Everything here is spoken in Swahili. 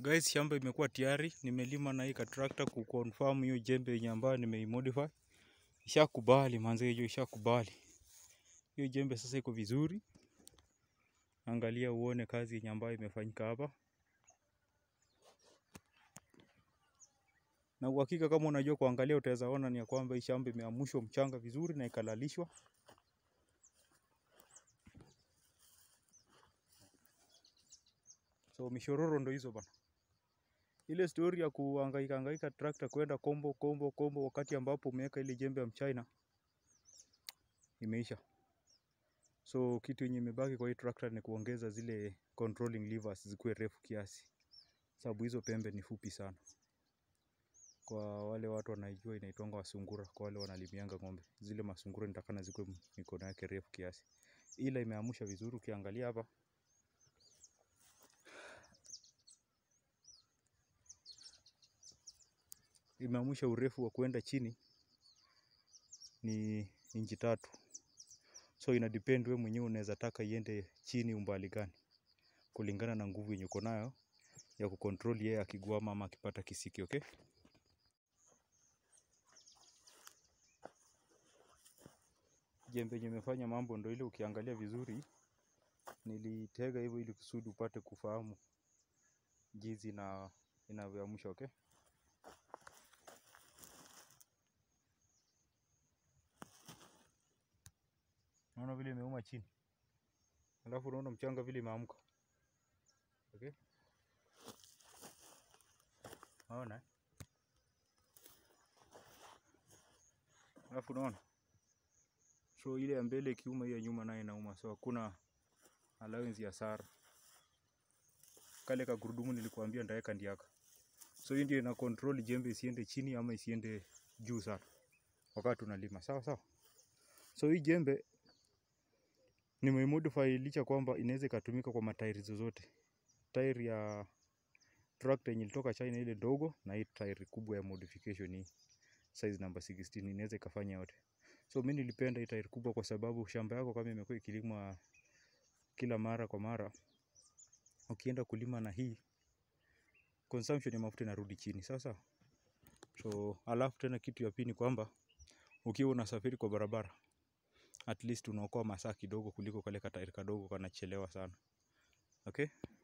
Guys, shamba imekuwa tayari, nimelima na hii katrakta kuconfirm hiyo jembe yenye ambayo nimeimodify. Ishakubali manze, hiyo ishakubali. Hiyo jembe sasa iko vizuri. Angalia uone kazi yenye ambayo imefanyika hapa. Na uhakika kama unajua kuangalia utaweza ona ni ya kwamba hii shamba imeamushwa mchanga vizuri na ikalalishwa. So mishororo ndo hizo bana. Ile story ya kuhangaika hangaika trakta kwenda kombo kombo kombo wakati ambapo umeweka ile jembe ya mchina imeisha. So kitu yenye imebaki kwa hii trakta ni kuongeza zile controlling levers zikuwe refu kiasi, sababu hizo pembe ni fupi sana. Kwa wale watu wanaijua inaitwanga wasungura, kwa wale wanalimianga ng'ombe, zile masungura nitakana zikuwe mikono yake refu kiasi, ila imeamusha vizuri. Ukiangalia hapa imeamusha urefu wa kuenda chini ni inchi tatu. So ina depend wewe mwenyewe unaweza taka iende chini umbali gani, kulingana na nguvu yenye uko nayo ya kucontrol yeye akigwama ama akipata kisiki. Okay, jembe yenye imefanya mambo ndo ile. Ukiangalia vizuri, nilitega hivyo ili kusudi upate kufahamu jinsi na inavyoamsha. Okay, naona vile imeuma chini, alafu unaona mchanga vile imeamka. Okay, naona alafu unaona so ile ya mbele ikiuma, hiyo ya nyuma nayo inauma, so hakuna allowance ya sara. Kale kagurudumu nilikuambia ndaweka ndiaka, so hii ndio ina control jembe isiende chini ama isiende juu sana wakati unalima. Sawa sawa. So hii jembe nimeimodify licha kwamba inaweza ikatumika kwa matairi zozote, tairi ya tractor yenye ilitoka China ile ndogo, na hii tairi kubwa ya modification hii size number 16 inaweza ikafanya yote. So mimi nilipenda hii tairi kubwa kwa sababu shamba yako kama imekuwa ikilimwa kila mara kwa mara, ukienda kulima na hii consumption ya mafuta inarudi chini. Sawa sawa. So alafu tena kitu ya pili kwamba ukiwa unasafiri kwa barabara at least unaokoa masaa kidogo kuliko kale katairi kadogo kanachelewa sana. Okay?